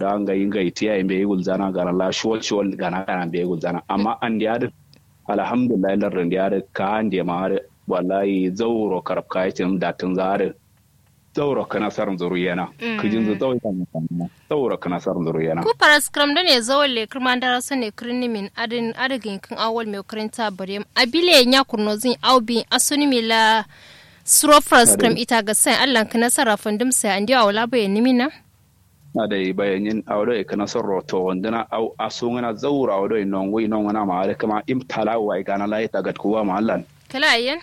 ka nga inga itiya imbe yigul zana gara la shwol shwol gana gana be yigul zana amma an diya alhamdulillah lar diya ka an diya ma wallahi zauro karab ka yace da tun zare zauro kana sarin zuru yana kijin zu zauro kana zauro kana sarin zuru yana ku paraskram da ne zawon le kirma da rasu ne kirni min adin adagin kin awal mai karanta bare abile nya kurno zin aubi asuni mi la suro paraskram ita ga sai Allah ka nasara fundum sai andi awla bayan nimina na da bayanin awdo e kana sorro to wandana au asungana zauro awdo non wi non wana ma kama imtala wa igana la ita gad kuwa ma Allah kala ayyan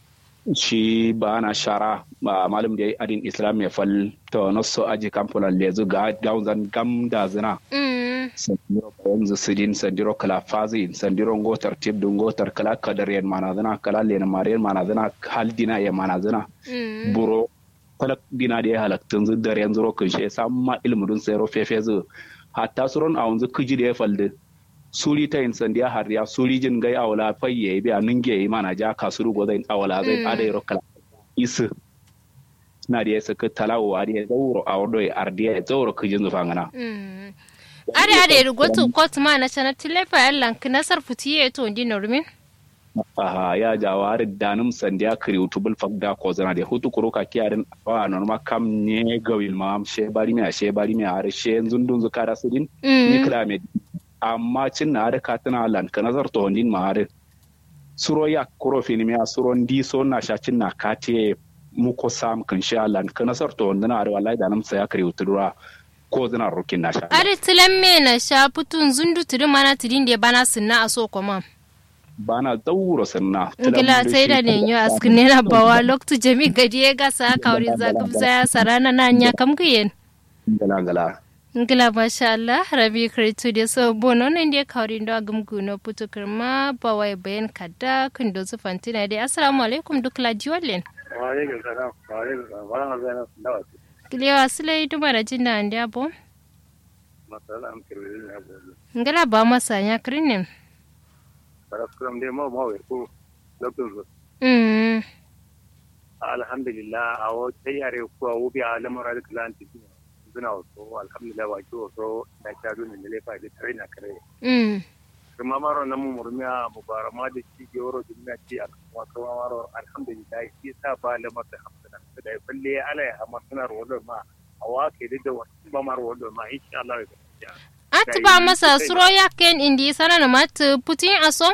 shi ba na shara ba malum da adin islam ya fal to nasu aji kamfuna lezu ga gauzan gam da zina sandiro yanzu sidin sandiro kala fazi sandiro ngotar tibdu ngotar kala kadar yan mana zina kala len mariyan mana zina hal dina ya mana zina buro kala dina da ya halaktun zu dar yanzu rokin shi samma ilmudun sayro fefe zu hatta suron a wanzu kiji da ya falde suri ta yin sandiya hariya suri jin gai awala fayye bi a ninge yi mana ja kasuru go zai awala zai ada yaro kala isu na da ya saka talawo a da ya zauro a wado ya ardiya ya zauro kijin zufa ngana ada ada ya rugotu kotu ma na chana tilefa yallan kinasar futiye to ndi normin aha ya jawari danum sandiya kiri utubul fakda ko zana da hutu kuro ka kiyarin wa norma kam ne gawil ma she bari me she bari me are she zundun zukara sudin ni kila me amma cin na har ka tana lan ka nazar to ndin ma har suro ya kuro fini mi suro ndi so na sha cin na ka te mu ko sam kan sha lan ka nazar to ndin har wallahi da nam sa ya kare utura ko zina rukin na sha are tilan me na sha putun zundu tudin mana tudin da bana sunna a so kuma bana dauro sanna ngila sai da ne yo askine na bawa loktu jami gadi ya ga sa kauri zakam saya sarana na nya kam kiyen ngala ngala ngila masha Allah rabi kritu da so bono nan da kauri ndo agum guno putu kirma bawai bayan kada kun do su fantina dai assalamu alaikum duk la jiwalen wa alaikum salam wa alaikum salam wa rahmatullahi wa barakatuh kiliya silai duma da jinda andi abo masala am kirwi ne abo ngila ba masa nya krinin paraskram de mo mo ko lokun zo mm alhamdulillah awo tayare ko awo bi alamara da klanti suna wasu alhamdulillah wa ki wasu na sha dole ne lefa da tare na kare mm kuma maro na mu murmiya mubarama da shi ke woro duniya ce a kuma kuma maro alhamdulillah shi sa ba lamar da hamsana da ya falle ala ya hamar suna rawar ma a wake da wasu ba ma rawar ma insha Allah ya ati ba masa suro ya ken indi sana na mat putin aso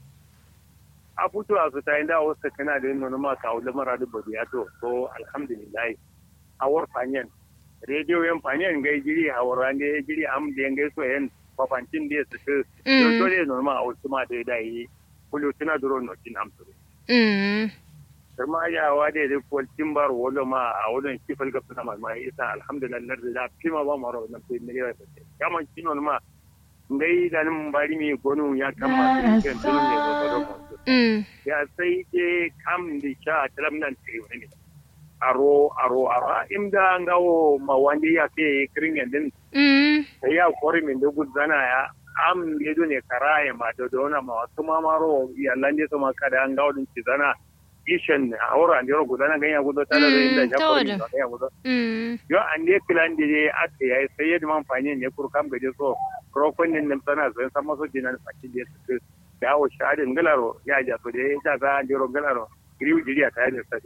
a fito a su ta inda wasu kana da yin ma ka wula mara da babu ya to so alhamdulillah a war fanyen rediyo yan fanyen gai jiri a wuran da jiri am da yan gai so yan fafancin da su su to dole normal a wasu ma da da yi kullu tana duro no tin amsu mm kuma ya wa da da ko timbar wolo ma a wurin kifal ga suna ma mai isa alhamdulillah da fima ba maro na sai ne ya ya man kino ma ngai da nan bari mi gonu ya kama su kan tun ne ba ba mm ya sai ke kam da sha talam nan sai wani aro aro aro imda ngawo ma wandi ya ke kirin din mm sai ya kori min da gudzana ya am yedo ne karaye ma da dona ma wasu ma maro ya lande so ma kada an ngawo din cizana ishen a wura an jero gudana ganya gudo tare da inda ya kori da ganya gudo mm yo an ne kilan da je ate yayi sai yadda man fanye ne kurkam gaje so krofin din nan tana sai san maso dinan fakin da su dawo shadin galaro ya ja to da ya ga an jero galaro griu jiriya ta ne sai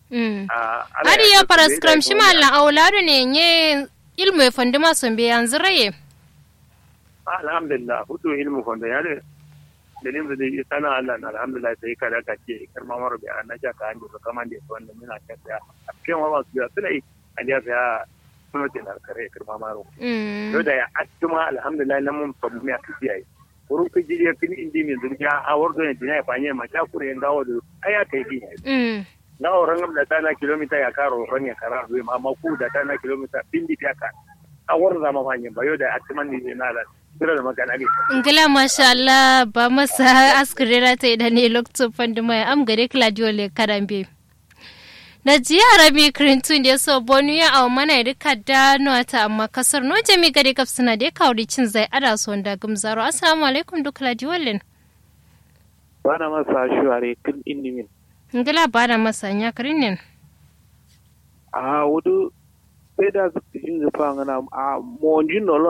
Adi ya paraskram shi mallan auladu ne nye ilmu ya fandi masu bi yanzu raye. Alhamdulillah, hutu ilmu fanda ya ne. Dalilin da zai sana Allah na alhamdulillah sai kada ka ce karma mara bi an naja ka hanji ka man da wanda muna ta ya. A cikin wa masu biya suna yi an ya saya suno ce na kare karma maro. Yau da ya atuma alhamdulillah nan mun famu ya kaci yayi. Kurun ka jiri ya kini indi min zurgiya a wardo ne dina ya fanye ma ta kure yin dawo da aya kai bi. na oran da ta na kilomita ya karo ran ya kara zuwa ma ma ku da ta na kilomita bindi ta ka a war zama fanye ba yau da atiman ni na da sira da magana ne Ngila masha Allah ba masa askurera ta idan ne lokacin fandu mai am gare Claudio le karambe. Na jiya rabi Clinton da so bonu ya awa mana rika da ta amma kasar no jami gare kaf suna da kawri cin zai ada so da gumzaro assalamu alaikum duk Claudio len. Bana masa shuare kin indimin. Ngila ba da masa nya karinin. A wudu sai da su jin zufa ngana a monjin